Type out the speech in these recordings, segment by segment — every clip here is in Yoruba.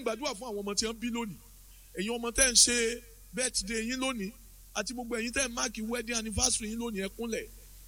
gbàdúrà fún àwọn ọmọ tí wọ́n bí lónìí ẹ̀yin ọmọ tẹ́ ń ṣe birthday yín lónìí àti gbogbo ẹ̀yin tẹ́ ń máàkì wedding anniversary yín lónìí ẹ kúnlẹ̀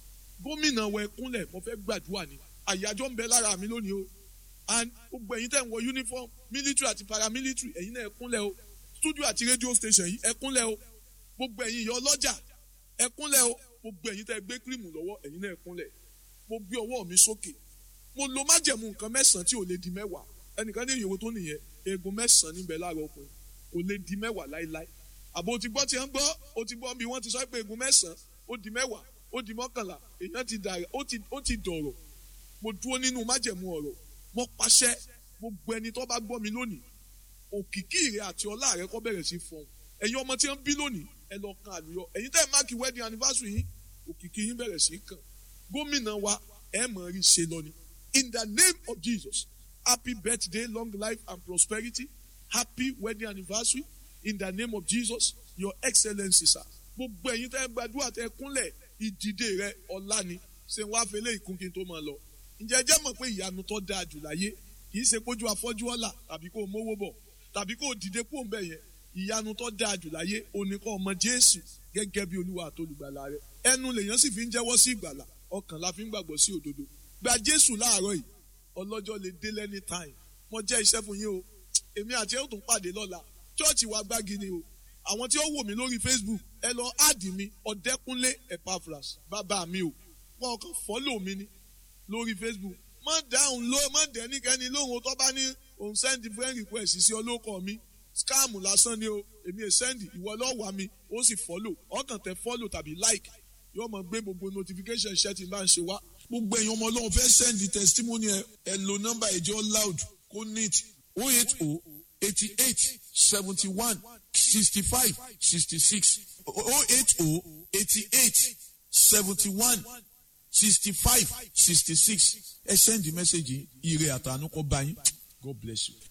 gómìnà wọ ẹ kúnlẹ̀ mo fẹ́ gbàdúrà ni àyájọ́ ń bẹ lára mi lónìí o and gbogbo ẹ̀yin tẹ́ ń wọ uniform military àti paramilitary ẹ̀yin náà ẹ kúnlẹ̀ o studio àti radio station yìí ẹ kúnlẹ̀ o gbogbo ẹ̀yin ìyá ọlọ́jà ẹ kúnlẹ̀ o gbogbo ẹ̀yin tẹ́ gbé kírìmù lọ́wọ́ ẹ̀yin náà ẹ kúnlẹ̀ mo gbé ọwọ́ mi sókè mo lo májẹ̀mú nǹkan mẹ́sàn-án tí ò lè di mẹ́wàá ẹnìkan ní ìyòwò tó nìyẹn eegun mẹ́sàn-án níbẹ̀ láàárọ̀ ọkùnrin kò lè di mẹ́wàá láéláé àbò ti gbọ́ tí ń gbọ́ o ti gbọ́ bí wọ́n ti sọ pé eegun mẹ́sàn-án ó di mẹ́wàá ó di mọ́kànlá èèyàn ti dàrẹ̀ ó ti dọ̀rọ̀ mo dúró nínú májẹ̀mú ọ̀rọ̀ mo pàṣẹ gbogbo ẹni tó bá gbọ́ mi lónìí òkìkí rẹ àti ọlá rẹ kó bẹ̀rẹ̀ sí fọ́n ẹ̀yin ọmọ tí wọ́n bí lónìí ẹ lọ kan àlùyọ ẹ̀yin tẹ́ ẹ máàkì wedding anniversary yín òkìkí yín bẹ̀rẹ̀ sí kàn gómìnà wa ẹ mọ̀ rí ṣe lọ ni in the name of Jesus happy birthday long life and prosperity happy wedding anniversary in the name of Jesus your excellency sir gbogbo ẹ̀yin tẹ́ gbàdúrà tẹ́ kúnlẹ̀ ìdìde rẹ ọlá ni ṣe wá fẹlẹ ìkún kí n tó máa lọ ǹjẹ́ ẹ jẹ́ mọ̀ pé ìyanu tó dáa jù láyé kì í ṣe pójú afọ́jú ọ̀la tàbí kó o mówó bọ̀ tàbí kó o dìde kó o ń bẹ̀ yẹn ìyanu tó dáa jù láyé òní kọ́ ọmọ Jésù gẹ́gẹ́ bí Olúwa àtolùgbàlà rẹ ẹnu lèèyàn sì fi ń jẹ́wọ́ sí ìgbàlà ọkàn la fi ń gbàgbọ́ sí òdodo gba Jésù láàárọ̀ yìí ọlọ́jọ́ lè dé lẹ́ni time mo jẹ́ iṣẹ́ fún yín o èmi àti ẹ̀ ó tún pàdé lọ́la chọ́ọ̀chì wa gbági ni o àwọn tí ó wò mí lórí Facebook ẹ lọ áàdì mi ọ̀dẹ́kúnlé Epaphras bàbá mi o wọn kàn fọ́lò mi ni lórí Facebook má dáhùn ló má dẹ́nikẹ́ni lóhùn tó bá ní òun send friend request sí ọlọ́kọ̀ mi scam lásán ni o èmi è send ìwọ lọ́wọ́ mi ó sì fọ́lò ọkàn tẹ fọ́lò tàbí like yóò mọ gbé gbogbo notification ṣẹ́ tí n bá ń ṣe wá. gbogbo ẹ̀yin ọmọ ọlọ́run fẹ́ send testimony ẹ ẹ lo nọ́mbà ẹ̀jọ́ loud kó neat o eight o eighty eight seventy one sixty five sixty six o eight o eighty eight seventy one sixty five sixty six ẹ send the message ire àtànú kọ bá yín God bless you.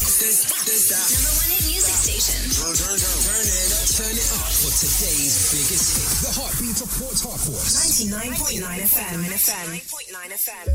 Number one hit music station. Turn, turn, turn, turn it up, turn it up for today's biggest hit. The heartbeat of Port Harcourt. 99.9 FM. 99.9 FM.